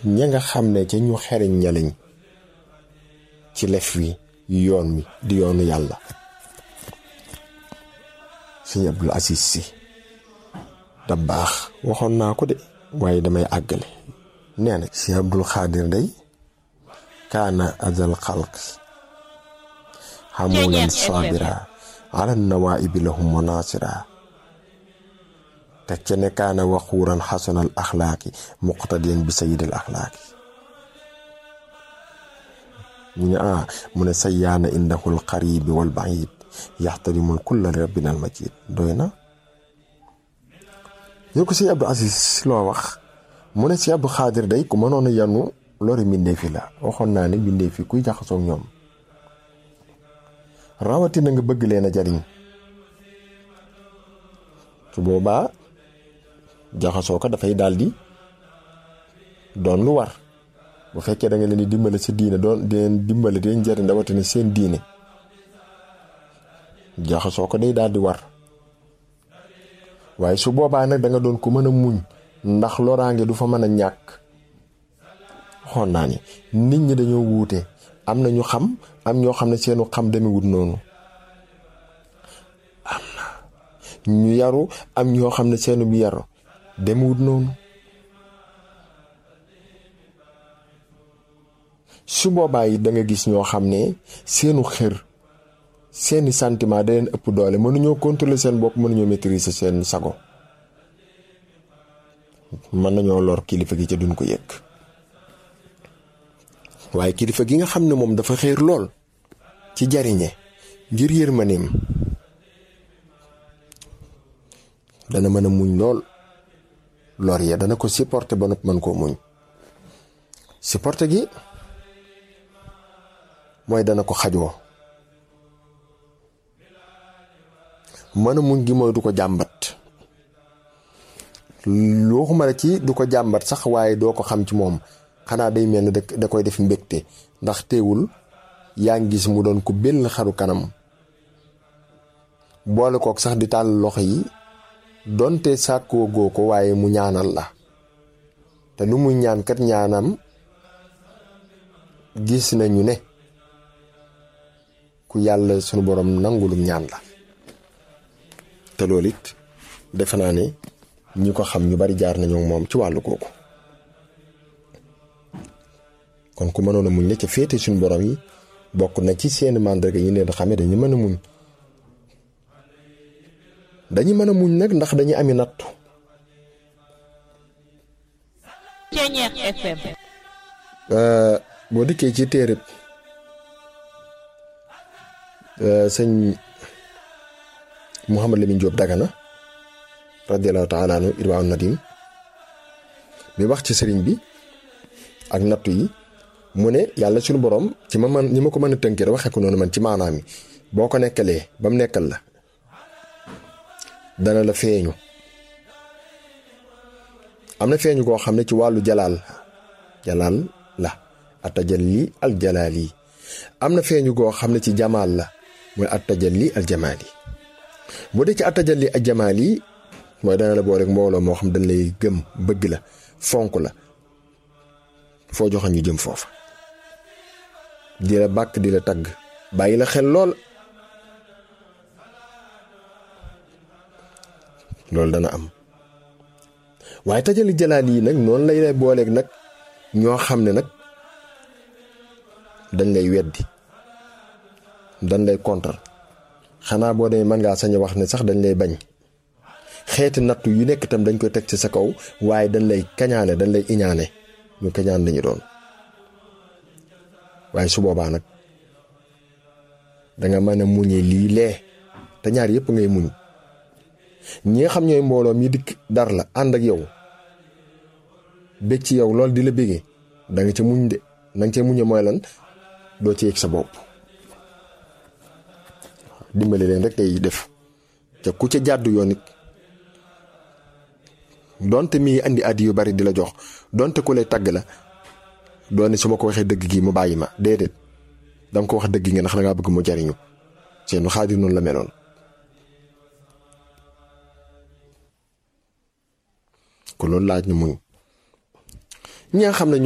ña nga xam ne ca ñu xeriñ ña lañ ci lef wi yoon wi di yoonu yàlla sëñ Abdul Aziz si da baax waxoon naa ko de waaye damay àggale nee na sëñ Abdul Xaadir day kaana azal xalq xamulan sabira ala nawaibi lahum wa nasira teg ca ne kaana waxuuran xasanal axlaaqi muqtadiyan bi sayidil axlaaqi ñu ne ah mu ne sayyaana indahul qaribi wal baid yaxtarimul kulla li rabbina al majid doy na ñu ko sëñ Abdou Aziz loo wax mu ne si Abdou Xaadir day ku mënoon a yanu lori mbindee fi la waxoon naa ne mbindee fi kuy jaxasoog ñoom rawatina nga bëgg leen a jariñ su boobaa jaxasoo ko dafay daldi doon lu war bu fekkee da nga leen di dimbale sa diine doon di leen dimbale di leen jariñ rawatina seen diine jaxasoo ko day daldi war waaye su boobaa nag da nga doon ko mën a muñ ndax loraange du fa mën a ñàkk xoon naa ni nit ñi dañoo wuute am na ñu xam am ñoo xam ne seenu xam demewut noonu am na ñu yaru am ñoo xam ne seenu bi yaru demewut noonu su boobaa yi da nga gis ñoo xam ne seenu xër seeni sentiment da leen ëpp doole mënuñoo contrôler seen bopp mënuñoo maîtriser seen sago mën nañoo lor kilifa gi ca duñ ko yëg waaye kilifa gi nga xam ne moom dafa xéer lool ci jariñe ngir yërmaneem dana mën a muñ lool lor ya dana ko supporter ba noppi mën koo muñ supporter gi mooy dana ko xajoo mën a muñ gi mooy du ko jàmbat waxuma la ci du ko jàmbat sax waaye doo ko xam ci moom xanaa day mel ne da koy def mbégte ndax teewul yaa ngi gis mu doon ko benn xaru kanam boole kook sax di tàll loxo yi donte sàkkoo goo ko waaye mu ñaanal la te lu muy ñaan kat ñaanam gis nañu ne ku yàlla sunu borom nangulum ñaan la te loolu it defe naa ne ñi ko xam ñu bari jaar nañu moom ci wàllu kooku kon ku mënoon a muñ la ca féete suñu borom yi bokk na ci seeni màndarga yi leen xamee dañu mën a muñ dañu mën a muñ nag ndax dañu ami nattu Ceñeex FM boo dikkee ci téereb sëñ Mouhamad Lamine Diop Dagana radiallahu taala anhu irwaa nadim bi wax ci sëriñ bi ak nattu yi mu ne yàlla suñu borom ci ma man ñi ma ko mën a tënkee waxee ko noonu man ci maanaam yi boo ko nekkalee ba mu nekkal la dana la feeñu am na feeñu koo xam ne ci wàllu jalaal jalaal la atajalli al jalaal yi am na feeñu koo xam ne ci jamaal la mooy atajalli al jamaal yi bu dee ci atajalli al jamaal yi mooy dana la boo rek mbooloo moo xam dañ lay gëm bëgg la fonk la foo joxe ñu jëm foofa di la bàkk di la tagg bàyyi la xel lool loolu dana am waaye tajali jalaal yi nag noonu lay lay booleeg nag ñoo xam ne nag dañ lay weddi dañ lay contre xanaa boo demee mën ngaa sañ a wax ne sax dañ lay bañ xeeti nattu yu nekk itam dañ koy teg ci sa kaw waaye dañ lay kañaane dañ lay iñaane ñu kañaan lañu doon waaye su boobaa nag danga mën a muñe lii lee te ñaar yëpp ngay muñ ñi nga xam ñooy mbooloo mi dikk dar la ànd ak yow bég ci yow lool di la bégee da nga ca muñ de na nga ca muñe mooy lan doo ci yëg sa bopp dimbali leen rek tey def te ku ca jàddu yoon it donte mi andi addi yu bari di la jox donte ku lay tagg la doone su ma ko waxee dëgg gi mu bàyyi ma déedéet danga ko wax dëgg nga ndax da ngaa bëgg mu jariñu seenu xaadir noonu la meloon ko loolu laaj na muñ ñi nga xam ne